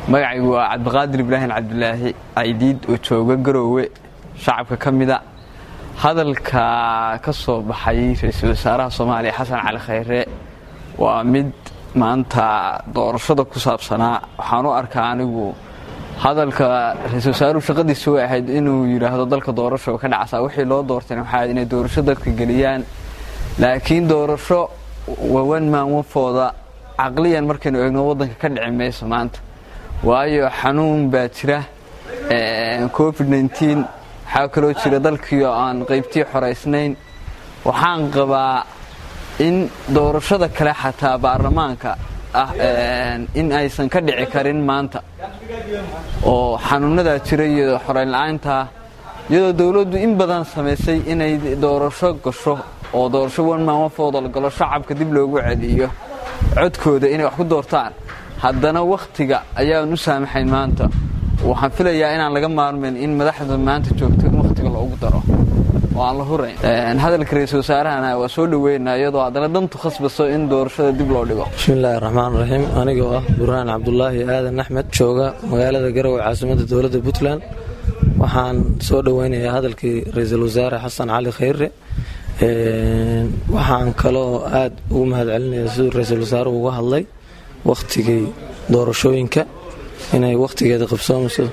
magacaygu waa cabdiqaadir ibraahim cabdilaahi caydiid oo jooga garoowe shacabka ka mida hadalka ka soo baxay ra-iisul wasaaraha soomaaliya xasan cali khayre waa mid maanta doorashada ku saabsanaa waxaan u arkaa anigu hadalka ra-isul wasaaruhu shaqadiisa way ahayd inuu yidhaahdo dalka doorasho ka dhacsaa wixii loo doortayna waxaa inay doorasho dadka geliyaan laakiin doorasho wawan maanwafooda caqliyan markaynu eegno waddanka ka dhici mayso maanta waayo xanuun baa jira covid nteen waxaa kaloo jira dalkii oo aan qaybtii xoraysnayn waxaan qabaa in doorashada kale xataa baarlamaanka ah in aysan ka dhici karin maanta oo xanuunadaa jira iyo xoraynla-aantaa iyadoo dowladdu in badan samaysay inay doorasho gasho oo doorasho wanmaanwafooda la galo shacabka dib loogu celiyo codkooda inay wax ku doortaan haddana wakhtiga ayaan u saamaxayn maanta waxaan filayaa inaan laga maarmayn in madaxda maanta joogto in wakhtiga loogu daro oo aan la hurayn hadalka ra-iisul wasaarahana waa soo dhaweynaa iyadoo haddana dantu khasbaso in doorashada dib loo dhigo bismillaahi raxmaan raxiim anigoo ah burhaan cabdulaahi aadan axmed jooga magaalada garowe caasimadda dowladda puntland waxaan soo dhoweynayaa hadalkii ra-iisul wasaare xasan cali khayre waxaan kaloo aada ugu mahad celinaya siduu ra-iisul wasaaruhu uga hadlay wakhtigii doorashooyinka inay wakhtigeeda qabsoomayso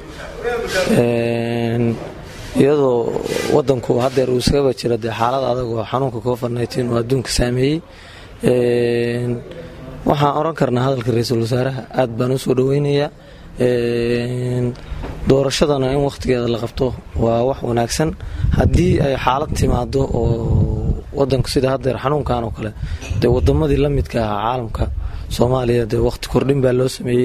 iyadoo wadanku hadeer uu iskaba jira dee xaalad adag oo xanuunka covid nteen oo adduunka saameeyey waxaan oran karnaa hadalka ra-iisul wasaaraha aad baan usoo dhoweynayaa doorashadana in wakhtigeeda la qabto waa wax wanaagsan haddii ay xaalad timaado oo wadanku sida hadeer xanuunkan oo kale dee wadamadii la midka ahaa caalamka soomaaliya dee wakhti kordhin baa loo sameeyey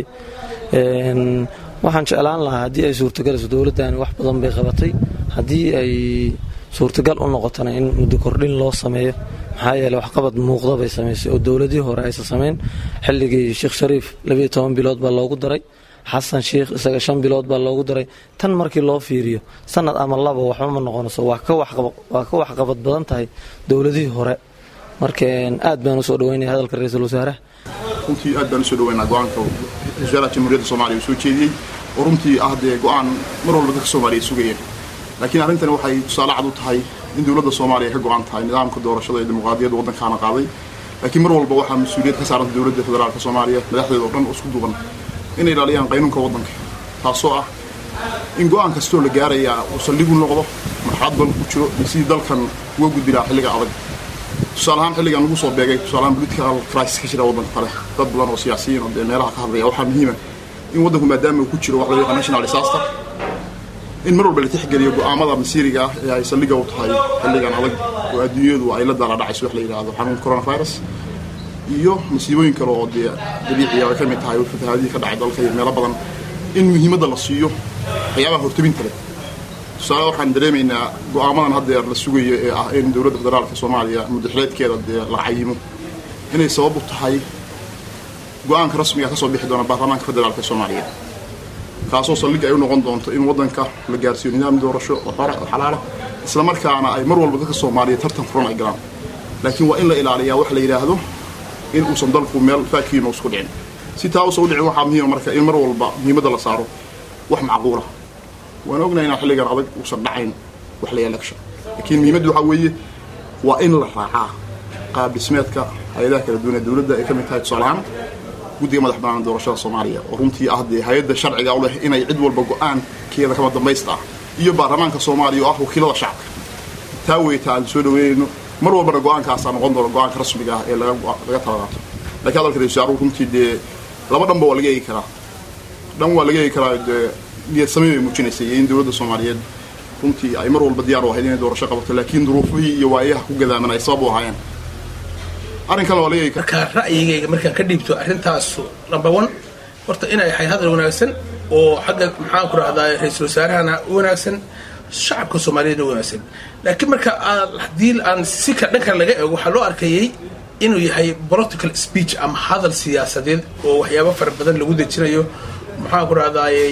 waxaan jeclaan lahaa haddii ay suurtagaleyso dowladdani wax badan bay qabatay haddii ay suurtagal u noqotona in muddo kordhin loo sameeyo maxaa yeele waxqabad muuqda bay samaysay oo dowladihii hore aysan samayn xilligii sheekh shariif labiyo toban bilood baa loogu daray xasan sheikh isaga shan bilood baa loogu daray tan markii loo fiiriyo sanad ama laba waxba ma noqonayso waa ka waxqabad badan tahay dowladihii hore marka aad baan usoo dhaweynaya hadalka ra-iisul wasaaraha runtii aad baan usoo dhaweynaa go-aanka wasaaraha jamhuuriyadda soomaliya uu soo jeediyey oo runtii ah dee go-aan mar walba dadka soomaaliya sugayeen laakiin arrintani waxay tusaale cad u tahay in dowladda soomaaliya ka go-an tahay nidaamka doorashada ee dimuqraadiyadda waddankaana qaaday laakiin mar walba waxaa mas-uuliyad ka saaranta dowladda federaalka soomaaliya madaxdeeda oo dhan oo isku duuban inay ilaaliyaan qaynuunka waddanka taasoo ah in go-aan kastoo la gaarayaa uu saldhigu noqdo marxalad badan ku jiro iyo sidii dalkan uga gudbi lahaa xilliga adag tusaale ahaan xilligan lagu soo beegay tusaalahaan political crisis ka jira waddanka kale dad badan oo siyaasiyiin oo dee meelaha ka hadlaya waxaa muhiima in waddanku maadaama uu ku jiro wax loo yaqaan national disaster in mar walba la tixgeliyo go-aamada masiiriga ah ee ay saldhiga u tahay xilligan adag oo adduunyadu ay la daala dhacayso wax la yidhaahdo xanuunka coronavirus iyo masiibooyin kale oo dee dabiiciya ay ka mid tahay fatahaadihii ka dhacay dalka iyo meelo badan in muhiimadda la siiyo waxyaabaha hortabinta leh tusaale waxaan dareemaynaa go-aamadan haddeer la sugayo ee ah in dowladda federaalka soomaaliya muddaxileedkeeda dee la cayimo inay sabab u tahay go-aanka rasmiga ka soo bixi doona baarlamaanka federaalka soomaaliya kaasoo saldhig ay u noqon doonto in waddanka la gaarsiiyo nidaam doorasho oo xora oo xalaala islamarkaana ay mar walba dadka soomaaliya tartan furan ay galaan laakiin waa in la ilaaliyaa wax la yidhaahdo in uusan dalku meel faakiino isku dhicin si taa uusan u dhicin waxaa muhiima marka in mar walba muhiimadda la saaro wax macquula waan ognahay inaan xilligan adag uusan dhacayn wax la election laakiin muhiimaddu waxaa weeye waa in la raacaa qaab dhismeedka hay-adaha kala duwan ee dowladda ay ka mid tahay tusaale ahaan guddiga madax bannaan doorashada soomaaliya oo runtii ah dee hay-adda sharciga u leh inay cid walba go-aankeeda kama dambaysta ah iyo baarlamaanka soomaaliya oo ah wakiilada shacabka taa weyta aan soo dhaweynayno mar walbana go-aankaasaa noqon doona go-aanka rasmiga ah ee laga talaqaato lakiin hadalka ra-isul wasaaruhu runtii dee laba dhanba waa laga eegi karaa dhan waa laga eegi karaa dee niyad samey bay muujinaysay iyo in dowladda soomaaliyeed runtii ay mar walba diyaar u ahayd inay doorasho qabato laakiin duruufihii iyo waayaha ku gadaaman ay sabab u ahaayeen arrinkan waa laga eegi karaa markaa ra'yigayga markaan ka dhiibto arrintaas number one horta inay ahay hadal wanaagsan oo xagga maxaan ku rahdaa ra-iisul wasaarahana u wanaagsan shacabka soomaaliyeedna u wanaagsan laakiin marka haddii aan si ka dhankan laga eego waxaa loo arkayay inuu yahay political speech ama hadal siyaasadeed oo waxyaabo fara badan lagu dejinayo maxaan ku rahdaayey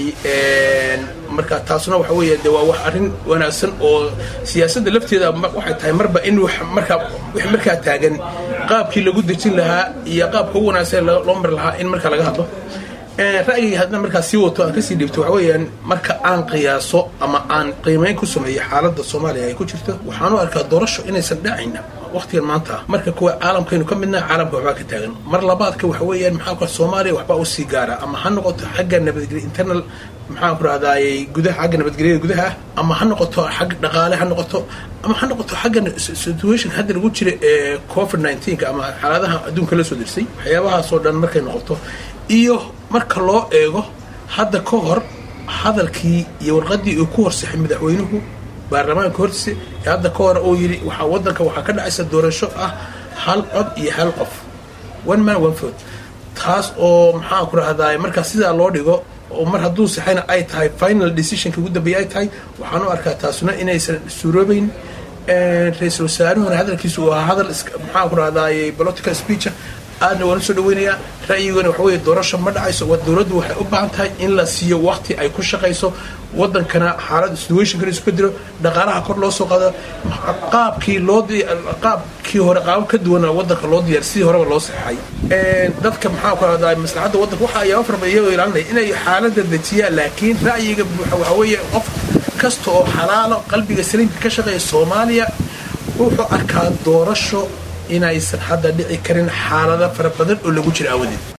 marka taasuna waxa weeye de waa wax arrin wanaagsan oo siyaasadda lafteeda waxay tahay marba in markaa wix markaa taagan qaabkii lagu dejin lahaa iyo qaabka ugu wanaagsan loo mari lahaa in marka laga hadlo ra'yigii haddana markaa sii wato aan kasii dhiibto waxa weeyaan marka aan qiyaaso ama aan qiimeyn ku sameeyo xaaladda soomaaliya ay ku jirto waxaan u arkaa doorasho inaysan dhacayna waqtigan maanta ah marka kuwa caalamkaynu ka midnaha caalamka waxbaa ka taagan mar labaadka waxa weeyaan maxaa ku soomaaliya waxbaa u sii gaara ama ha noqoto xagga nabadgelya internal maxaan ku rahdaayey gudaha xagga nabadgelyada gudaha ama ha noqoto xag dhaqaale ha noqoto ama ha noqoto xagga situation hadda lagu jira ee covid 19 ama xaaladaha adduunka la soo dirsay waxyaabahaasoo dhan markay noqoto iyo marka loo eego hadda ka hor hadalkii iyo warqadii uu ku horsaxay madaxweynuhu baarlamaanka hortiisa ee hadda ka hor uu yidhi waxaa waddanka waxaa ka dhacaysa doorasho ah hal cod iyo hal qof one man one vote taas oo maxaan ku rahdaay markaa sidaa loo dhigo oo mar hadduu saxayna ay tahay final decisionka ugu dambeeya ay tahay waxaan u arkaa taasuna inaysan suuroobeyn ra-iisul wasaaruhuna hadalkiisu uu ahaa hadal maxaan ku rahdaay political speecha aadna waan usoo dhaweynayaa ra'yigana waxa weeye doorasho ma dhacayso waa dowladdu waxay u baahan tahay in la siiyo waqti ay ku shaqayso waddankana xaalad situationkana isku bedelo dhaqaalaha kor loo soo qaado qaabkii loo qaabkii hore qaabab ka duwana waddanka loo diyaar sidii horeba loo saxay dadka maxaa ku rahdaa maslaxadda waddanka waxa ayaa farba iyagoo ilaalinaya inay xaaladda dejiyaan laakiin ra'yiga waxa weeye qof kasta oo xalaalo qalbiga saliimka ka shaqeeya soomaaliya wuxuu arkaa doorasho inaysan hadda dhici karin xaalado fara badan oo lagu jira aawadeed